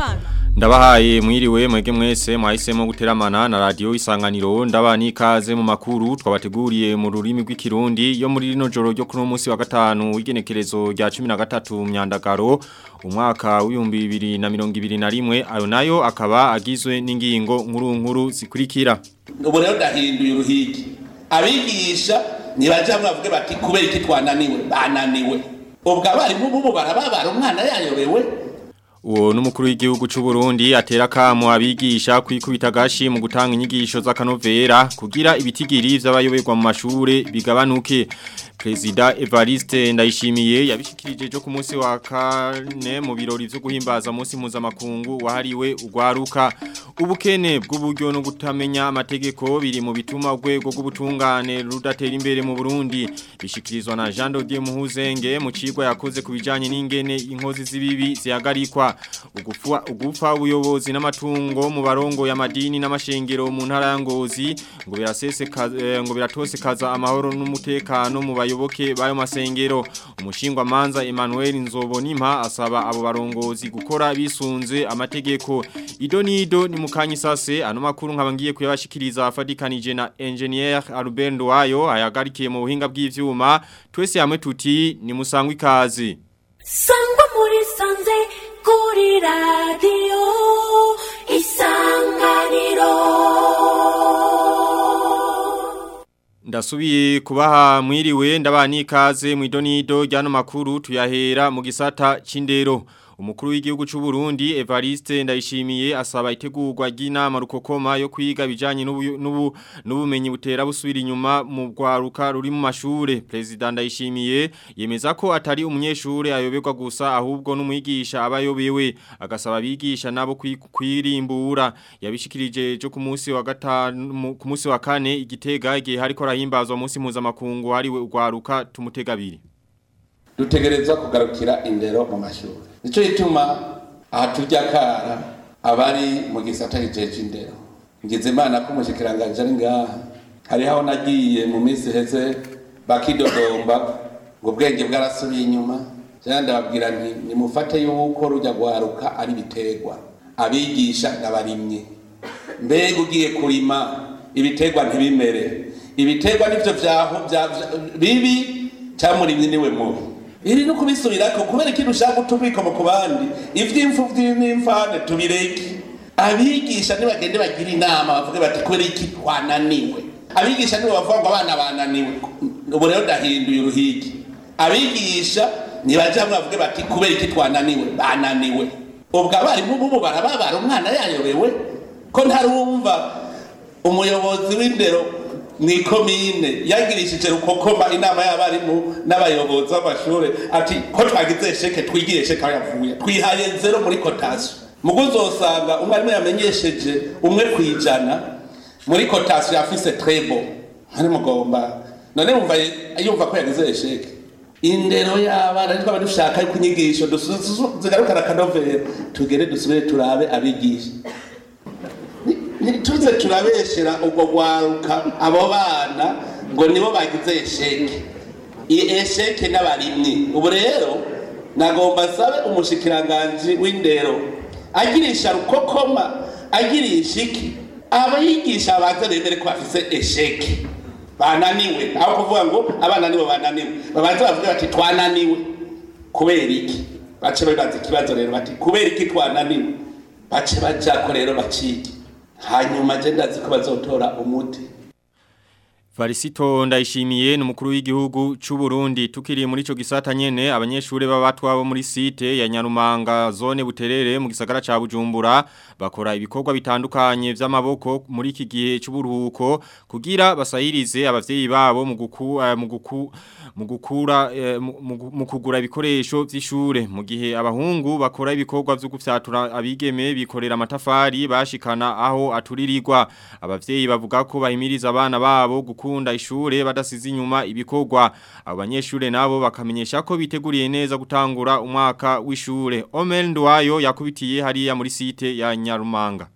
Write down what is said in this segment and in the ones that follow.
abana Ndabahaye mwiriwe mwege mwese mwahisemo guteramana na radio isanganiro ndabani ikaze mu makuru twabateguriye mu rurimi rw'ikirundi yo muri rino joro ryo kuno munsi wa gatanu w'igenekerezo rya 13 myandagaro umwaka w'ibihumbi bibiri na mirongo ibiri na rimwe ayo nayo akaba agizwe n'ingingo nkuru nkuru zikurikira ubu rero ndahinduye uruhigi abigisha ntibajya bavuge bati kubera iki twananiwe bananiwe ubwo abarimu bubu barababara umwana yayobewe Uwo n'umukuru w'igihugu c'u Burundi atera kamo abigisha kwikubita gashi mu gutanga inyigisho z'akanovera kugira ibitigiri vy'abayoberwa mu mashure bigabanuke. Prezida Evariste Ndayishimiye yabishikirije jo ku munsi wa kane mu birori vyo guhimbaza munsi mpuzamakungu wahariwe ugwaruka. Ubukene bw'uburyo no gutamenya amategeko biri mu bituma urwego rw'ubutungane rudatera imbere mu Burundi. Bishikirizwa na Jean Dodier Muhuzenge mu cigwa yakoze ku bijanye n'ingene inkozi z'ibibi zihagarikwa ugufa ugufa ubuyobozi n'amatungo mu barongo y'amadini n'amashengero mu ntara ya Ngozi ngo birasese ngo biratose kaza amahoro n'umutekano mu bayoboke bayo masengero umushingwa manza Emmanuel Nzobonimpa asaba abo barongozi gukora bisunze amategeko ido nido ni mukanyi sase ano makuru nkabangiye kuyabashikiriza afadikanije na engineer Albert Ndwayo ayagarikiye mu buhinga bw'ivyuma twese hamwe tuti ni musangwa ikazi sangwa muri sanze kuri radiyo isanganiro Ndasubiye kubaha mwiriwe ndabani ikaze mu idonido ryano makuru tuyahera mu gisata c'indero umukuru w'igihugu c'u Burundi Evariste Ndayishimiye asaba itegurwa ry'inama rukokoma yo kwiga bijanye n'ubu n'ubumenyi butera busubira inyuma mu rwaruka ruri mu mashure president Ndayishimiye yemeza ko atari umunyeshure ayoberwa gusa ahubwo n'umwigisha abayobewe agasaba abigisha nabo kwirimbura yabishikirije cyo ku munsi wa gatanu ku munsi wa kane igitega igihe hariko rahimbazwa munsi mpuzamakungu hariwe urwaruka tumutegabiri dutegerezwa kugarukira indero mu mashuri nicyo gituma aha tujya kara abari mu gisata kijeje indero ngize imana ko umushikiranganje ari ngaha hariho aho nagiye mu minsi iheze bakidodomba ngo ubwenge bwarasubiye inyuma cyangwa ndababwira nti nimufate yuko rujya guharuka ari biterwa abigisha n'abarimyi mbega ugiye kurima ibiterwa ntibimere ibiterwa nivyo vyaho bibi cyamurimye niwe mubi iri no kubisubirako kubera ikintu ushaka utubiko mu kubandi ivy'imfu n'imfane tubireke abigisha nibagende bagira inama bavuge bati kubera iki twananiwe abigisha nibo bavuga ngo abana bananiwe ubu rero ndahinduye uruhigi abigisha nibaja bavuge bati kubera iki twananiwe bananiwe ubwo abarimu bubu barababara umwana yayobewe ko ntarumva umuyobozi w'indero ni komine yagirishije rukokoma inama y'abarimu n'abayobozi b'amashure ati ko twagize sheke twigire sheke aho yavuye twihaye zero muri kotasiyo mugo uzosanga umwarimu yamenyesheje umwe ku ijana muri kotasiyo yafise trebo hari mugomba none wumva yumva ko yagize sheke indero y'abana twaba dushaka yuko inyigisho zigarukana akanovera tugere dusubire turabe abigisha ntituze turabeshera ubwo rwaruka abo bana ngo nibo bagize esheke iyi esheke n'abarimyi ubu rero nagomba sabe umushikiranganji w'indero agirisha rukokoma agirisha iki abayigisha babanza bemere ko bafise esheke bananiwe aho kuvuga ngo abana nibo bananiwe babanza bavuge bati twananiwe kubera iki bace babaza ikibazo rero bati kubera iki twananiwe bace bajako rero bacike hanyuma je ndazi ko bazotora umuti Varisito ndayishimiye n'umukuru w'igihugu c'u Burundi tukiri muri ico gisata nyene abanyeshure babatwa bo muri site ya Nyarumanga zone buterere mu gisagara ca Bujumbura bakora ibikorwa bitandukanye vy'amaboko muri iki gihe c'uburuhuko kugira basahirize abavyeyi babo mu guku uh, mu guku mu gukura uh, mu kugura ibikoresho vy'ishure mu gihe abahungu bakora ibikorwa vyo gufyatura abigeme bikorera amatafari bashikana aho aturirirwa abavyeyi bavuga ko bahimiriza abana babo gukunda ishure badasize inyuma ibikorwa abanyeshure nabo bakamenyesha ko biteguriye neza gutangura umwaka w'ishure Omel Ndwayo yakubitiye hariya muri site ya Nyarumanga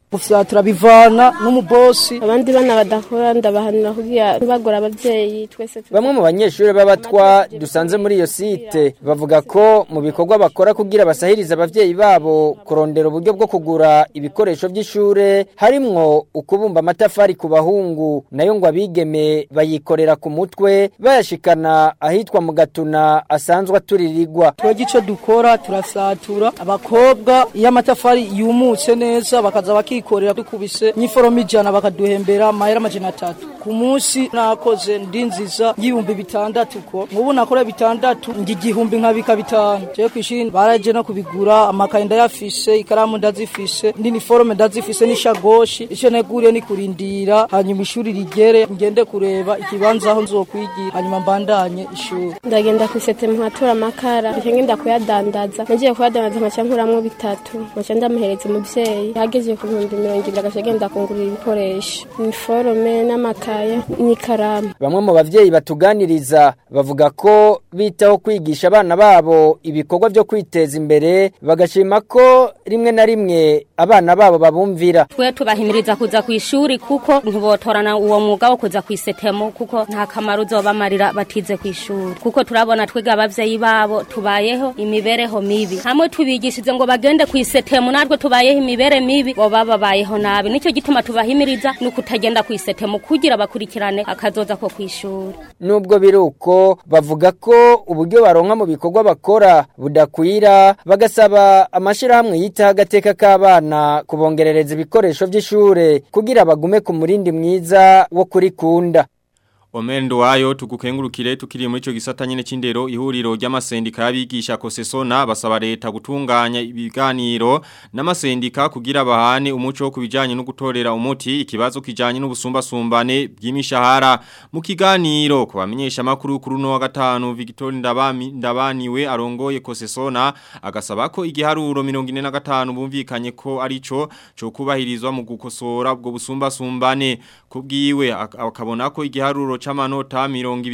gufyatura bivana n'umubosi abandi bana badakora ndabahanira kugira ntibagore abavyeyi twese tu- Bamwe mu banyeshuri b'abatwa dusanze muri iyo site bavuga ko mu bikorwa bakora kugira basahirize abavyeyi babo kurondera uburyo bwo kugura ibikoresho by'ishure harimwo ukubumba amatafari ku bahungu nayo ngo abigeme bayikorera ku mutwe bayashikana ahitwa mu gatuna asanzwe aturirirwa twebwe icyo dukora turafyatura abakobwa iyo amatafari yumutse neza bakaza bakikorera dukubise nk'iforomo ijana bakaduhembera amahera amajana atatu ku munsi nakoze ndi nziza y'ibihumbi bitandatu ko nk'ubu nakora bitandatu njya igihumbi nkabika bitanu jewe ku ishuri baraje no kubigura amakaye ndayafise ikaramu ndazifise n'iniforome ndazifise n'ishagoshi icyo neguriye ni kurindira hanyuma ishuri rigere ngende kureba ikibanza aho nzokwigira hanyuma mbandanye ishuri ndagenda kwisete muhatura amakara nca ngenda kuyadandaza nagiye kuyadandaza nkaca nkuramwo bitatu nkaca ndamuhereza umuvyeyi hageze ku bihumbi mirongo ibiri agaca agenda kungurira ibikoresho iniforome n'amakaye n'ikaramu Bamwe mu bavyeyi batuganiriza bavuga ko bitaho kwigisha abana babo ibikorwa byo kwiteza imbere bagashima ko rimwe na rimwe abana babo babumvira twe tubahimiriza kuza ku ishuri kuko ntibotorana uwo mwuga wo kuza ku isetemo kuko nta kamaro uzobamarira batize ku ishuri kuko turabona twiga abavyeyi babo tubayeho imibereho mibi hamwe tubigishije ngo bagende ku isetemo natwe tubayeho imibere mibi bo bababayeho nabi nicyo gituma tubahimiriza ni ukutagenda ku isetemo kugira bakurikirane akazoza ko ku ishuri Nubwo biruko bavuga ko uburyo baronka mu bikorwa bakora budakwira bagasaba amashirahamwe yitaho agateka k'abana kubongerereza ibikoresho by'ishure kugira bagume ku murindi mwiza wo kurikunda. Omendo wayo tugukengurukire tukiri muri ico gisata nyene c'indero ihuriro ry'amasendika y'abigisha kosesona basaba leta gutunganya ibiganiro n'amasendika kugira bahane umuco wo kubijanye no gutorera umuti ikibazo kijanye n'ubusumbasumbane bw'imishahara mu kiganiro kubamenyesha makuru kuri no wa gatanu Victor Ndabami Ndabaniwe arongoye kosesona agasaba ko igiharuro 45 bumvikanye ko arico cyo kubahirizwa mu gukosora ubwo busumbasumbane kubwiwe ak- akabona ko igiharuro c'amanota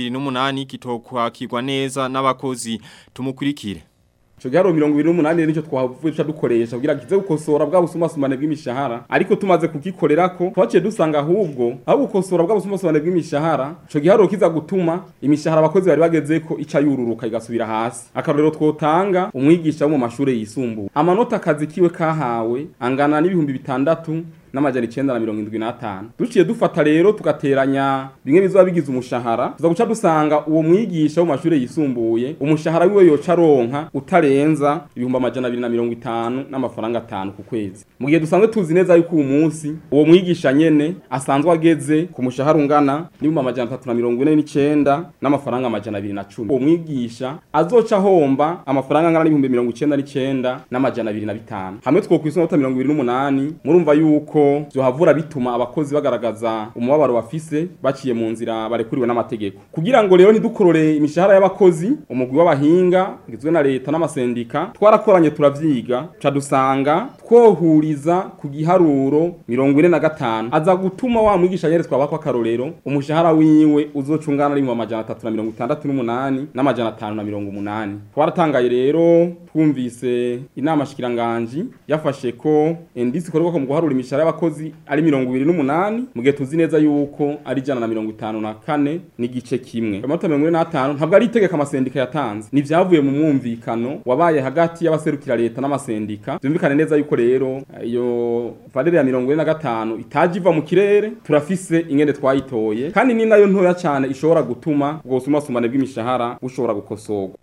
28 kitokwakirwa neza n'abakozi tumukurikire Ico giharo mirongo ibiri n'umunani nicyo twavuye duca dukoresha kugira kize gukosora bwa busumbasumbane bw'imishahara ariko tumaze kugikorerako twaciye dusanga ahubwo aho gukosora bwa busumbasumbane bw'imishahara ico giharo kiza gutuma imishahara abakozi bari bagezeko ica yururuka igasubira hasi akarorero twotanga umwigisha wo mu mashure yisumbuye amanota akazi kiwe kahawe angana n'ibihumbi bitandatu n'amajana icenda na mirongo indwi n'atanu duciye dufata rero tugateranya bimwe bizoba bigize umushahara tuza guca dusanga uwo mwigisha wo mu mashure yisumbuye umushahara wiwe yoca aronka utarenza ibihumbi amajana abiri na mirongo itanu n'amafaranga atanu ku kwezi mu gihe dusanzwe tuzi neza yuko uwo munsi uwo mwigisha nyene asanzwe ageze ku mushahara ungana n'ibihumbi amajana atatu na mirongo ine n'icenda n'amafaranga amajana abiri na cumi uwo mwigisha azoca ahomba amafaranga angana n'ibihumbi mirongo icenda n'icenda n'amajana abiri na bitanu hamwe twokwisonota mirongo ibiri n'umunani murumva yuko vyohavura bituma abakozi bagaragaza umubabaro bafise baciye mu nzira barekuriwe n'amategeko kugira ngo rero ntidukorore imishahara y'abakozi umugwi w'abahinga ngizwe na leta n'amasendika twarakoranye turavyiga ca dusanga twohuriza ku giharuro mirongo ine na gatanu aza gutuma wa mwigisha nyene twabako akarorero umushahara wiwe uzocungana ari mu amajana atatu na mirongo itandatu n'umunani n'amajana atanu na mirongo umunani twaratangaye rero twumvise inama shikiranganji yafashe ko indisi ikorerwa mu guharura imishahara y'abakozi ari mirongo ibiri n'umunani mu gihe tuzi neza yuko ari ijana na mirongo itanu na kane n'igice kimwe amanota mirongo ine n'atanu ntabwo ari itegeko amasendika yatanze ni ivyavuye mu mwumvikano wabaye hagati y'abaserukira leta n'amasendika vyumvikane neza yuko rero iyo valere ya mirongo ine na gatanu itaje iva mu kirere turafise ingene twayitoye kandi ni nayo ntoya cane ishobora gutuma ubwo busumbasumbane bw'imishahara bushobora gukosorwa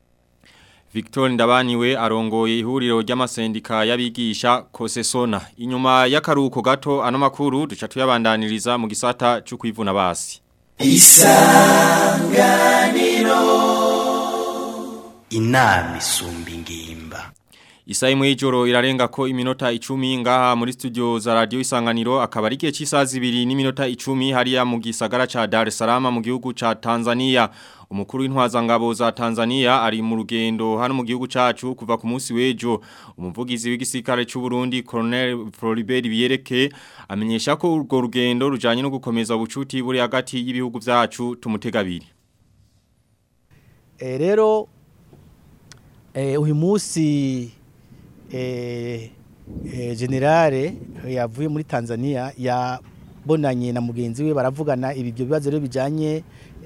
Victor Ndabaniwe arongoye ihuriro ry'amasendika y'abigisha kosesona inyuma y'akaruko gato ano makuru duca tuyabandaniriza mu gisata cyo kwivuna basi inama isumba ingimba Isa imwe y'ijoro irarenga ko iminota icumi ngaha muri studio za radio isanganiro akaba ari igihe cy'isaha zibiri n'iminota icumi hariya mu gisagara ca Dar es Salaam mu gihugu ca Tanzania umukuru w'intwazangabo za Tanzania ari mu rugendo hano mu gihugu cacu kuva ku munsi w'ejo umuvugizi w'igisirikare cy'u Burundi Colonel Floribert Biyereke amenyesha ko urwo rugendo rujanye no gukomeza ubucuti buri hagati y'ibihugu vyacu tumutegabiri rero uyu munsi eh, generale yavuye muri Tanzania yabonanye na mugenzi we baravugana ibi byo bibazo rero bijanye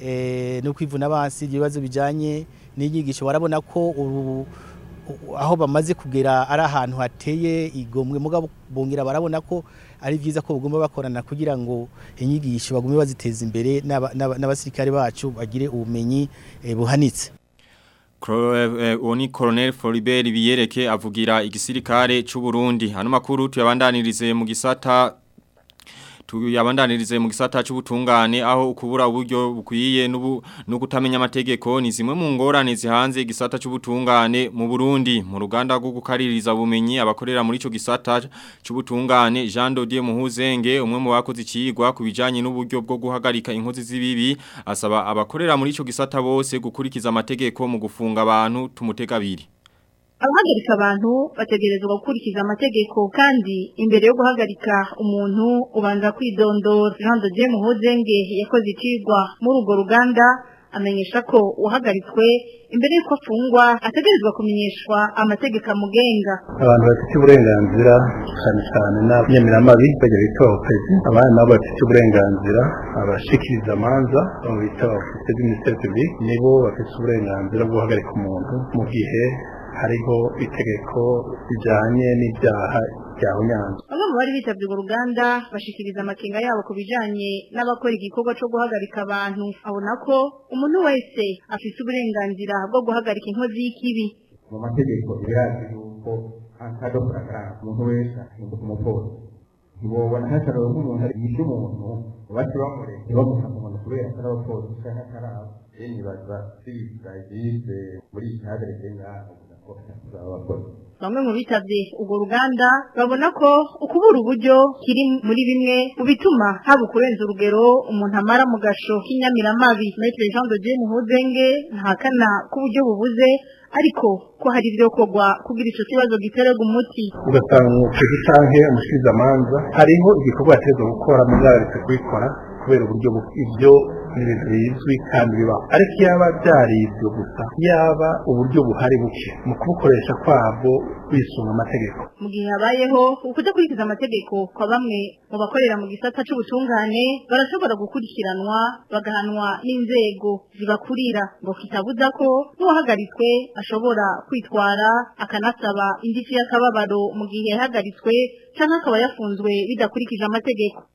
eh, no kwivuna abansi ibyo bibazo bijanye n'inyigisho barabona ko ubu u- aho bamaze kugera ari ahantu hateye igomwe mugabo bongera barabona ko ari byiza ko bagomba bakorana kugira ngo inyigisho bagume baziteza imbere n'aba- n'aba- n'abasirikare bacu bagire ubumenyi eh, buhanitse Kro- eh, uwo ni Colonel Floribert Biyereke avugira igisirikare c'u Burundi hano makuru tuyabandanirize mu gisata tuyabandanirize mu gisata c'ubutungane aho ukubura uburyo bukwiye n'ubu no kutamenya amategeko ni zimwe mu ngorane zihanze igisata c'ubutungane mu Burundi mu ruganda rwo gukaririza ubumenyi abakorera muri ico gisata c'ubutungane Jean Dodier Muhuzenge umwe mu bakoze ikigwa kubijanye n'uburyo bwo guhagarika inkozi z'ibibi asaba abakorera muri ico gisata bose gukurikiza amategeko mu gufunga abantu tumutega abiri abahagarika abantu bategerezwa gukurikiza amategeko kandi imbere yo guhagarika umuntu ubanza kwidondora Jean de Dieu Muhozenge yakoze ikigwa muri urwo ruganda amenyesha ko uhagaritswe imbere y'uko afungwa ategerezwa kumenyeshwa amategeko amugenga abantu bafite uburenganzira cyane cyane n'abanyamiramabi bajya bita abakozi abandi nabo bafite uburenganzira abashikiriza amanza abo bita abafite b'iminisiteri publique nibo bafite uburenganzira bwo guhagarika umuntu mu gihe hariho itegeko rijyanye n'ibyaha byahunyanzwe bamwe mu bari bitabye urwo ruganda bashikiriza amakenga yabo ku bijanye n'abakora igikorwa cyo guhagarika abantu abona ko umuntu wese afite uburenganzira bwo guhagarika inkozi y'ikibi mu mategeko birazi yuko akado kurakaranga umuntu wese ahinduka umupolisi ntibobona hataraba nk'umuntu ari yishe umuntu bati bamure ntibamufata umuntu kubera atari abapolisi canke atari abo rero nibaza sibisirayize muri iki hagarike ngaha kugira ko atazaba abapolisi bamwe mu bitabye urwo ruganda babona ko ukubura uburyo kiri muri bimwe mu bituma haba ukurenza urugero umuntu amara mu gasho k'inyamiramabi Maître Jean de Dieu Muhuzenge ntahakana ko uburyo bubuze ariko ko hari ibyo kogwa kugira ico kibazo giterega umuti ugasanga umukozi canke umushikirizamanza hariho igikorwa yategetswe gukora mugararetse kubikora kubera uburyo bu- ivyo ni ibintu bizwi kandi bibaho ariko yaba byari ibyo gusa yaba uburyo buhari buke mu kubukoresha kwabwo bisunga amategeko mu gihe habayeho ukudakurikiza amategeko kwa bamwe mu bakorera mu gisata c'ubutungane barashobora gukurikiranwa bagahanwa n'inzego zibakurira ngo kitabuza ko n'uwahagaritswe ashobora kwitwara akanasaba indishyi y'akababaro mu gihe yahagaritswe canke akaba yafunzwe bidakurikije amategeko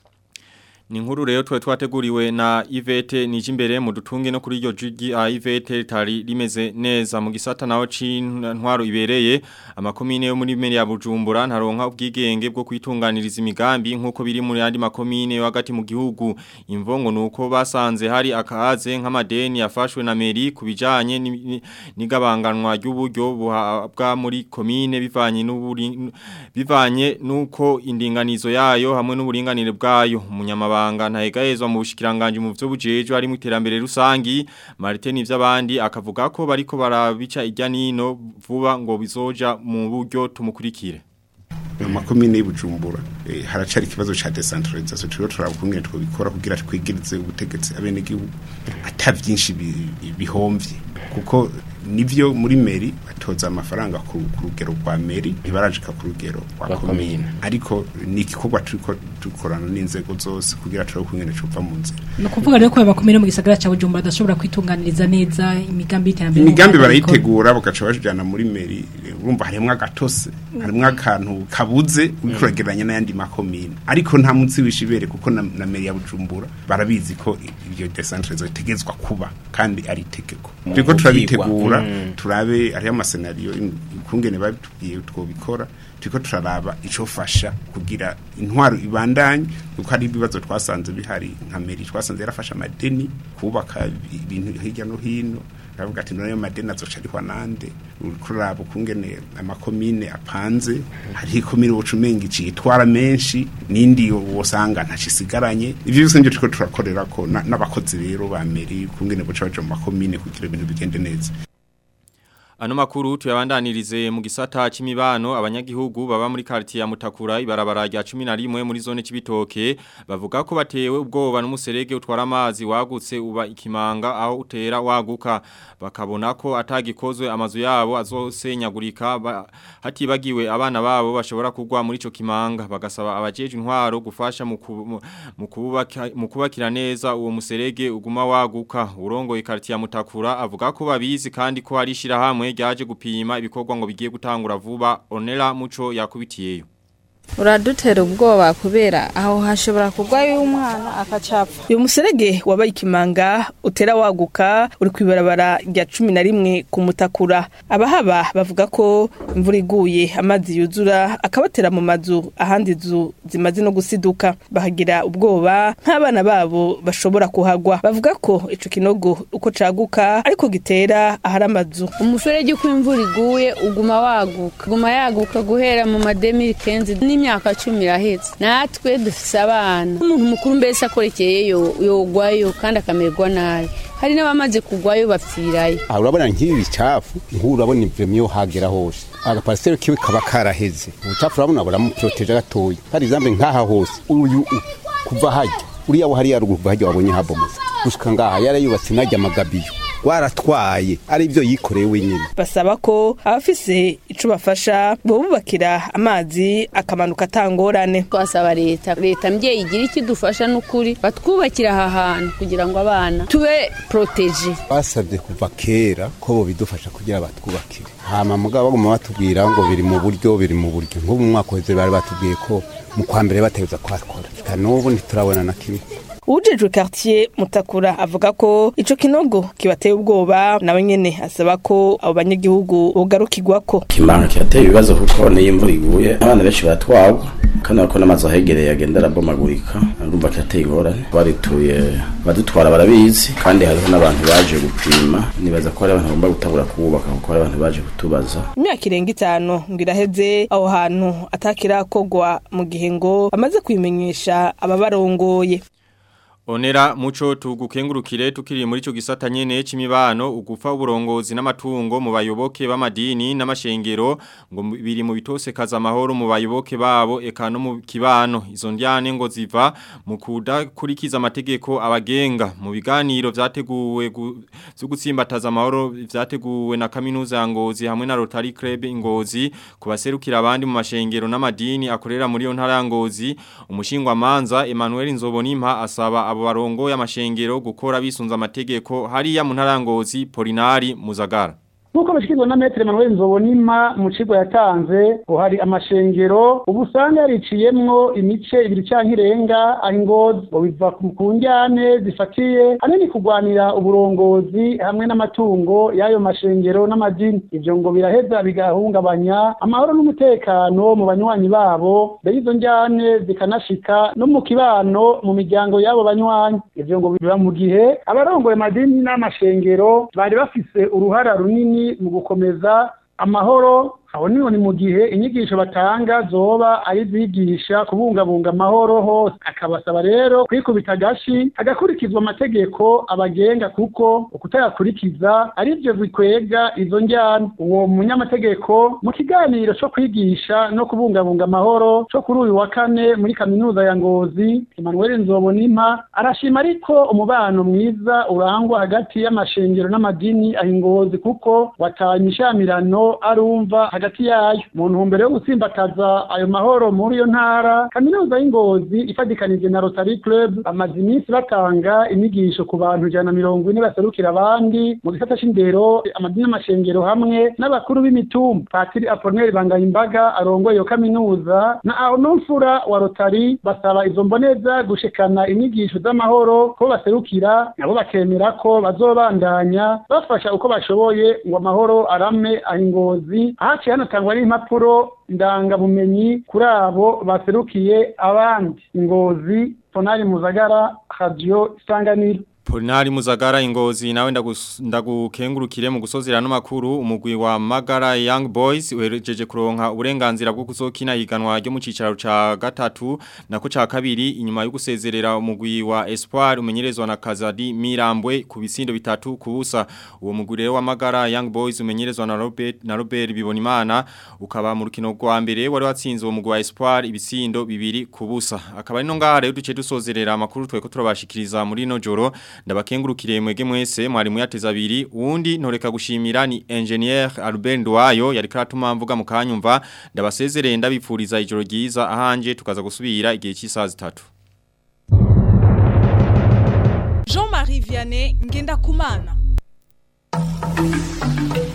Ni nkuru rero tuwe twateguriwe na Ivete Nijimbere mu dutunge no kuri iryo jigi a Ivete tari rimeze neza mu gisata naho c'intwaro ibereye amakomine yo muri meri ya Bujumbura ntaronka ubwigenge bwo kwitunganiriza imigambi nkuko biri muri andi makomine yo hagati mu gihugu imvongo nuko basanze hari akahaze nk'amadeni yafashwe na meri kubijanye ni- ni- n'igabanganwa ry'uburyo buhabwa muri komine bivanye n'uburi bivanye nuko indinganizo yayo hamwe n'uburinganire bwayo umunyamabanga ntahegahezwa mu bushikiranganje mu byo bujeje ari mu iterambere rusangi Martin ivy'abandi akavuga ko bariko barabica ijya nino vuba ngo bizoja mu buryo tumukurikire mu makomine y'ubujumbura eh, haracari ikibazo ca decentralisation turiho turabukungene twobikora kugira twigirize ubutegetsi abenegihugu ata vyinshi bi- bihomvye kuko nivyo muri meri batoza amafaranga ku ku rugero rwa meri ntibarajika ku rugero rwa Rwa komine komine. ariko ni igikorwa turiko dukorana n'inzego zose kugira turabe ukungene cova mu nzira ni ukuvuga rero ko bakomeye mu gisagara cya bujumbura badashobora kwitunganiriza neza imigambi y'iterambere imigambi n'ubuhanga bikora. barayitegura bagaca bajana muri meri urumva harimwo agatose harimwo akantu kabuze uriko uragereranya n'ayandi makomine ariko nta munsi wishibere kuko na, na meri ya bujumbura barabizi ko ibyo decentralisation itegezwa kuba kandi ari itegeko Mu turiko gukwigwa. turabitegura Mm. turabe hariho amasenariyo ukungene babitubwiye twobikora turiko turaraba icofasha kugira intwaro ibandanye kuko hari ibibazo twasanze bihari nka meri twasanze yarafashe amadeni kubaka ibintu hirya no hino aravuga ati none ayo madeni azoca arihwa nande uriko uraraba ukungene amakomine apanze hariho ikomine woca umenga icitwara menshi n'indi wosanga ntacisigaranye ivyo byose nivyo turiko turakorerako na- n'abakozi rero ba meri ukungene boca baja mu makomine kugira ibintu bigende neza Ano makuru tuyabandanirize mu gisata c'imibano abanyagihugu baba muri quartier ya Mutakura ibarabara rya 11 muri zone c'ibitoke bavuga ko batewe ubwoba n'umuserege utwara amazi wagutse uba ikimanga aho utera waguka bakabona ko atagikozwe amazu yabo azosenyagurika ba, hatibagiwe abana babo bashobora kugwa muri ico kimanga bagasaba abajeje intwaro gufasha mu ku- mu kubaka mu kubakira neza uwo muserege uguma waguka urongoye quartier ya Mutakura avuga ko babizi kandi ko hari shirahamwe ryaje gupima ibikorwa ngo bigiye gutangura vuba onera muco yakubitiyeyo uradutera ubwoba kubera aho hashobora kugwayo umwana akacapfa uyu muserege wabaye ikimanga utera waguka uri kwibarabara rya cumi na rimwe ku mutakura abahaba bavuga ko imvura iguye amazi yuzura akabatera mu mazu ahandi inzu zimaze no gusiduka bahagira ubwoba nk'abana babo bashobora kuhagwa bavuga ko ico kinogo uko caguka ariko gitera ahari amazu umuferege uko imvura iguye uguma waguka uguma yaguka guhera mu mademi kenzi n'imyaka cumi irahetse natwe dufise abana umuntu mukuru mbese akorekeyeyo yogwayo kandi akamererwa nabi hari n'abamaze kugwayo bapfirayo aha urabona nk'ibi bicafu nk'ubu urabona ivyo hagera hose agapariseri kiwe kaba karaheze ubucafu urabona buramuproteje gatoya hari izambe nk'aha hose uyu u- kuva hajya uriya wo hariya ruguru kuva hajya wabonye habomotse gushika ngaha yarayubatse najya amagabiyo waratwaye ari ibyo yikoreye wenyine basaba ko abafise ico bafasha bobubakira amazi akamanuka atangorane twasaba leta leta mbyeyi igira icyo idufasha n'ukuri batwubakira aha hantu kugira ngo abana tube proteje basabye kuva kera ko bo bidufasha kugira batwubakire hama mugabo baguma batubwira ngo biri mu buryo biri mu buryo nk'ubu mu mwaka uheze bari batubwiye ko mu kwa mbere bategereza kuhakora eka n'ubu ntiturabona na kimwe Ujejwe quartier Mutakura avuga ko ico kinogo kibateye ubwoba nawe nyene asaba ko abo banyagihugu bogarukirwako kimanga kirateye ibibazo kuko niyo imvura iguye abana benshi baratwagwa kandi bako n'amazu ahegereye agenda arabomagurika urumva kirateye ingorane barituye badutwara barabizi kandi hariho n'abantu baje gupima nibaza ko hari abantu bagomba gutabura kubaka kuko hari abantu baje kutubaza imyaka irenga itanu ngo iraheze aho hantu atakirakogwa mu gihe ngo amaze kubimenyesha ababarongoye Onera muco tugukengurukire tukiri muri ico gisata nyene c'imibano ugufa uburongozi n'amatungo mu bayoboke b'amadini n'amashengero ngo biri mu bitose kaza amahoro mu bayoboke babo eka no mu kibano izo ndyane ngo ziva mu kudakurikiza amategeko abagenga mu biganiro vyateguwe gu- vyo gutsimbataza amahoro vyateguwe na kaminuza ya Ngozi hamwe na Rotary Club Ngozi kubaserukira abandi mu mashengero n'amadini akorera muri yo ntara ya Ngozi umushingwa manza Emmanuel Nzobonimpa asaba abo barongo y'amashengero gukora bisunza amategeko hariya mu ntara ya Ngozi Polinari Muzagara nk'uko bashyikirizwa na metero manuel nzobonima mu kigo yatanze ngo hari amashengero ubu usanga yariciyemwo imice ibiri cyangwa irenga aho ingozi ngo biva ku ku njyane zifatiye hanini kurwanira uburongozi hamwe n'amatungo y'ayo mashengero n'amadini ibyo ngo biraheza bigahungabanya amahoro n'umutekano mu banywanyi babo mbere izo njyane zikanashika no mu kibano mu miryango y'abo banywanyi ibyo ngo biba mu gihe abarongoye amadini n'amashengero bari bafise uruhara runini mu gukomeza amahoro aho niho ni mu gihe inyigisho batanga zoba ari zigisha kubungabunga amahoro hose akabasaba rero kwikubita agashi hagakurikizwa amategeko abagenga kuko ukutayakurikiza ari byo bikwega izo njyana uwo munyamategeko mu kiganiro cyo kwigisha no kubungabunga amahoro cyo kuri uyu wa kane muri kaminuza ya ngozi emmanuel nzobonimpa arashima ariko umubano mwiza urangwa hagati y'amashengero n'amadini aho ingozi kuko watanye imishamirano arumva hagati yayo mu ntumbero yo gutsimbataza ayo mahoro muri iyo ntara kaminuza y'ingozi ifatikanije na rotary club bamaze iminsi batanga inyigisho ku bantu ijana na mirongo ine baserukira abandi mu gisata c'indero amadini n'amashengero hamwe n'abakuru b'imitumba patiri aponeri bangayimbaga arongoye iyo kaminuza na aonumfura wa rotary basaba izo mboneza gushikana inyigisho z'amahoro ko baserukira nabo bakemera ko bazobandanya bafasha uko bashoboye ngo amahoro arame aho ingozi haciye hanatangwa n'impapuro ndangabumenyi kuri abo baserukiye abandi ingozi tonari muzagara radio isanganiro Polinari Muzagara ingozi nawe ndagus- ndagukengurukire mu gusozera no makuru umugwi wa Magara Young Boys uherejeje kuronka uburenganzira bwo kuzokina higanwa ryo mu cicaro ca gatatu nako ca kabiri inyuma yo gusezerera umugwi wa Espoir umenyerezwa na Kazadi Mirambwe ku bisindo bitatu kubusa uwo mugwi rero wa Magara Young Boys umenyerezwa na Robert na Robert Bibonimana ukaba mu rukino rwa mbere wari watsinze uwo mugwi wa Espoir ibisindo bibiri kubusa akaba ari no ngaha rero duce dusozerera amakuru tweko turabashikiriza muri no joro ndabakengurukire mwege mwese mwari muyateza abiri uwundi ntoreka gushimira ni engineer Albert Ndwayo yari karatuma mvuga mu kanyumva ndabasezerere ndabipfuriza ijoro ryiza ahanje tukaza gusubira igihe cy'isaha zitatu Jean-Marie Vianney Ngenda Kumana